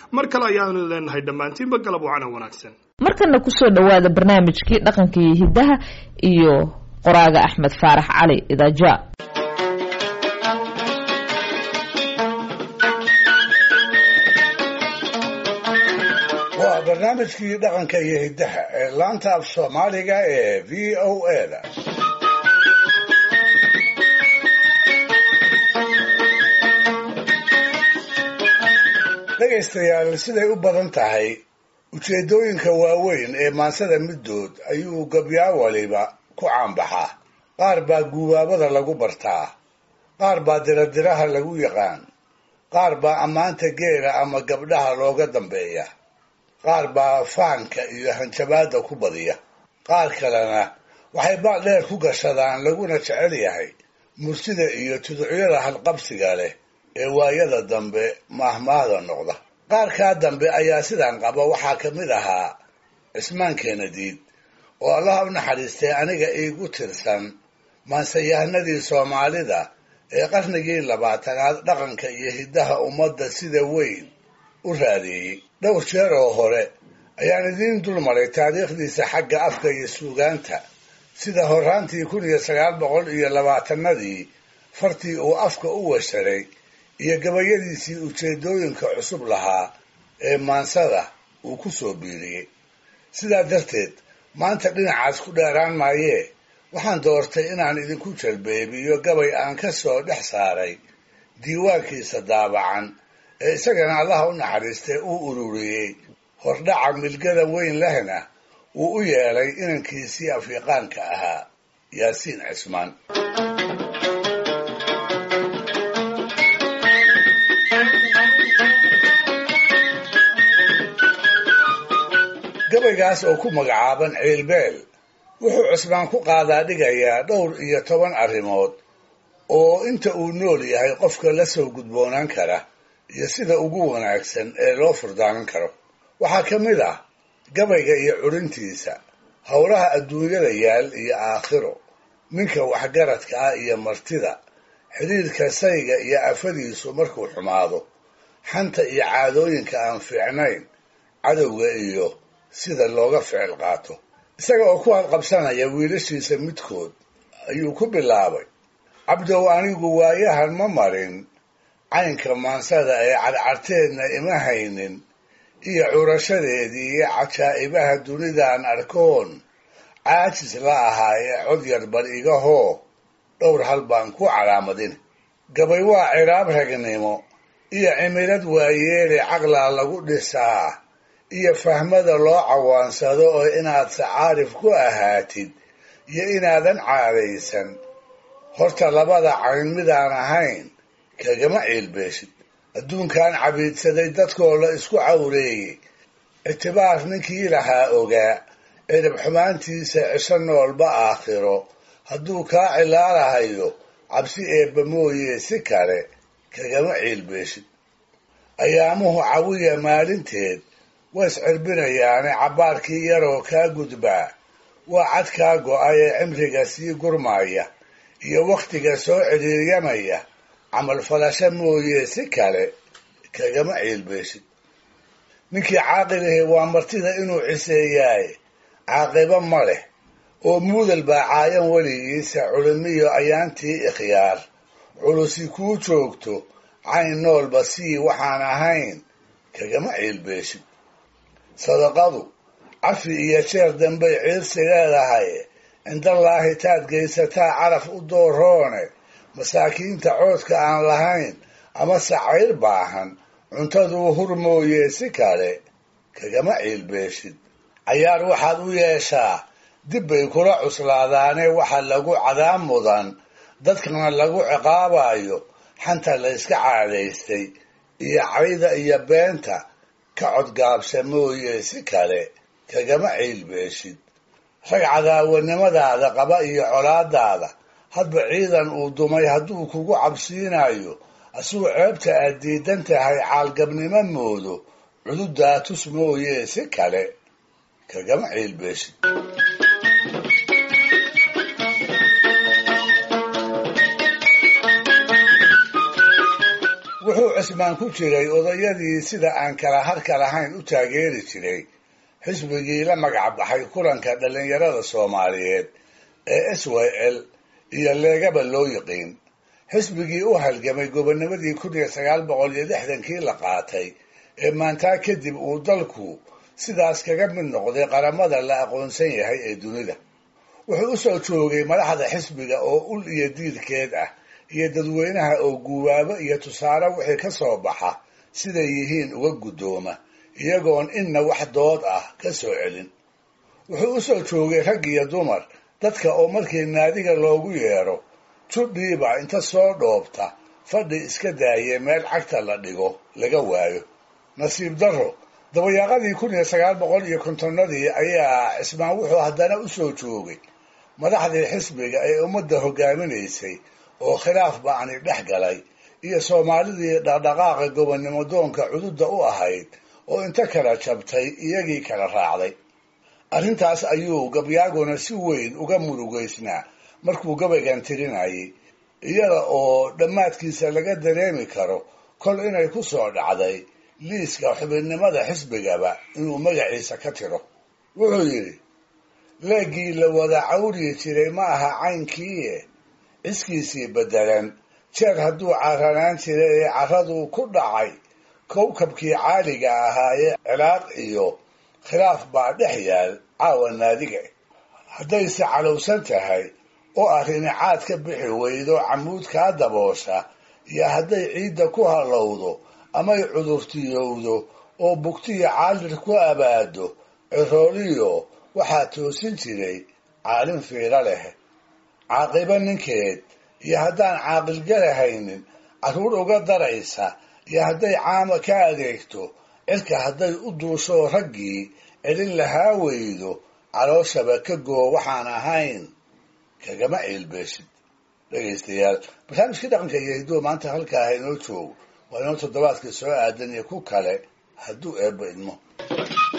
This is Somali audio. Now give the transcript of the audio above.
mar kale ayaanu leenahay dhammaantiinba galab wacana wanaagsan markana kusoo dhowaada barnaamijkii dhaqanka iyo hiddaha iyo qoraaga axmed faarax cali idaaja waa barnaamijkii dhaqanka iyo hiddaha ee laanta af soomaaliga ee v o a da dhegaystayaal siday u badan tahay ujeeddooyinka waaweyn ee maansada middood ayuu gabyaa waliba ku caanbaxaa qaar baa guubaabada lagu bartaa qaar baa diradiraha lagu yaqaan qaar baa ammaanta geela ama gabdhaha looga dambeeya qaar baa faanka iyo hanjabaadda ku badiya qaar kalena waxay baal dheer ku gashadaan laguna jecel yahay murtida iyo tuducyada halqabsiga leh ee waayada dambe maahmaahda noqda qaarkaa dambe ayaa sidan qaba waxaa ka mid ahaa cismaan keenadiid oo allaha u naxariistay aniga iigu tirsan maansayahanadii soomaalida ee qarnigii labaatanaad dhaqanka iyo hiddaha ummadda sida weyn u raadeeyey dhowr jeer oo hore ayaan idiin dulmaray taariikhdiisa xagga afka iyo suugaanta sida horraantii kun iyo sagaal boqol iyo labaatanadii fartii uu afka u washaray iyo gabayadiisii ujeeddooyinka cusub lahaa ee maansada uu ku soo biiriyey sidaa darteed maanta dhinacaas ku dheeraan maayee waxaan doortay inaan idinku jalbeebiyo gabay aan ka soo dhex saaray diiwaankiisa daabacan ee isagana allaha u naxariistay uu ururiyey hordhaca milgada weyn lehna uu u yeelay inankiisii afrikaanka ahaa yaasiin cismaan gabaygaas oo ku magacaaban ciilbeel wuxuu cusmaan ku qaadaa dhigayaa dhowr iyo toban arrimood oo inta uu nool yahay qofka la soo gudboonaan kara iyo sida ugu wanaagsan ee loo furdaanan karo waxaa ka mid ah gabayga iyo curintiisa howlaha adduunyada yaal iyo aakhiro ninka waxgaradka ah iyo martida xidhiirka sayga iyo afadiisu markuu xumaado xanta iyo caadooyinka aan fiicnayn cadowga iyo sida looga ficil qaato isaga oo ku halqabsanaya wiilashiisa midkood ayuu ku bilaabay cabdow anigu waayahan ma marin caynka maansada ee cadcarteedna ima haynin iyo curashadeedii iyo cajaa'ibaha dunidaan arkoon caajis la ahaa ee cod yar bar iga hoo dhowr hal baan ku calaamadin gabay waa ciraab ragnimo iyo cimilad waayeele caqlaa lagu dhisaa iyo fahmada loo cawaansado oo inaad sacaarif ku ahaatid iyo inaadan caadaysan horta labada cayn midaan ahayn kagama ciilbeeshid adduunkan cabiidsaday dadkoo la isku cawreeyey ictibaar ninkii lahaa ogaa cirib xumaantiisa cisho noolba aakhiro hadduu kaa cilaalahayo cabsi eebba mooye si kale kagama ciilbeeshid ayaamuhu cawiya maalinteed waa iscirbinayaane cabbaarkii yaroo kaa gudbaa waa cadkaa go'ay ee cimriga sii gurmaya iyo wakhtiga soo cidhiiryamaya camal falasho mooye si kale kagama ciilbeeshid ninkii caaqilihi waa martida inuu ciseeyaaye caaqibo ma leh oo muudal baa caayan weligiisa culimiyo ayaantii ikhyaar culusi kuu joogto cayn noolba sii waxaan ahayn kagama ciilbeeshid sadaqadu cafi iyo jeer dambay ciirsi leedahay cindallaahi taad geysataa caraf u dooroone masaakiinta coodka aan lahayn ama sacayr baahan cuntaduu hur mooye si kale kagama ciilbeeshid cayaar waxaad u yeeshaa dib bay kula cuslaadaane waxa lagu cadaab mudan dadkana lagu ciqaabayo xanta la yska caadaystay iyo cayda iyo beenta ka codgaabsa mooye si kale kagama ciilbeeshid rag cadaawanimadaada qaba iyo colaadaada hadba ciidan uu dumay hadduu kugu cabsiinayo asuu ceebta aad diidan tahay caalgabnimo moodo cududaa tus mooye si kale kagama ciilbeeshid wuxuu cismaan ku jiray odayadii sida aan kala harka lahayn u taageeri jiray xisbigii la magac baxay kulanka dhallinyarada soomaaliyeed ee s y l iyo leegaba loo yiqiin xisbigii u halgamay gobonimadii kun iyo sagaal boqol iyo lixdankii la qaatay ee maantaa kadib uu dalku sidaas kaga mid noqday qaramada la aqoonsan yahay ee dunida wuxuu u soo joogay madaxda xisbiga oo ul iyo diirkeed ah iyo dadweynaha oo guubaabo iyo tusaale wixii ka soo baxa siday yihiin uga guddooma iyagoon inna wax dood ah ka soo celin wuxuu u soo joogay rag iyo dumar dadka oo markii naadiga loogu yeedho judhiiba inta soo dhoobta fadhi iska daaye meel cagta la dhigo laga waayo nasiib darro dabayaaqadii kun iyo sagaal boqol iyo kontonnadii ayaa cismaan wuxuu haddana u soo joogay madaxdii xisbiga ee ummadda hogaaminaysay oo khilaaf ba'ani dhex galay iyo soomaalidii dhaqdhaqaaqa gobonnimo doonka cududda u ahayd oo inta kala jabtay iyagii kala raacday arrintaas ayuu gabyaaguna si weyn uga murugaysnaa markuu gabaygan tirinayay iyada oo dhammaadkiisa laga dareemi karo kol inay ku soo dhacday liiska xubinnimada xisbigaba inuu magaciisa ka tiro wuxuu yidhi leeggii la wada cawriyi jiray ma aha caynkiie ciskiisii beddelan jeer hadduu carranaan jiray ee carraduu ku dhacay kowkabkii caaliga ahaayee cilaaq iyo khilaaf baa dhex yaal caawa naadiga haddayse calowsan tahay oo arrini caad ka bixi weydo camuud kaa daboosha iyo hadday ciidda ku hallowdo amay cudurtiyowdo oo bugtiyo caalir ku abaado cirooliyo waxaa toosin jiray caalin fiiro leh caaqibo ninkeed iyo haddaan caaqilgalahaynin carruur uga daraysa iyo hadday caama ka adeegto cirka hadday u duushoo raggii celin lahaa weydo calooshaba ka goo waxaan ahayn kagama ciilbeeshid dhegaystayaal barnaamijkii dhaqanka iyo hidduu maanta halkaa haynoo joogo waa inoo toddobaadka soo aadan iyo ku kale hadduu eebba idmo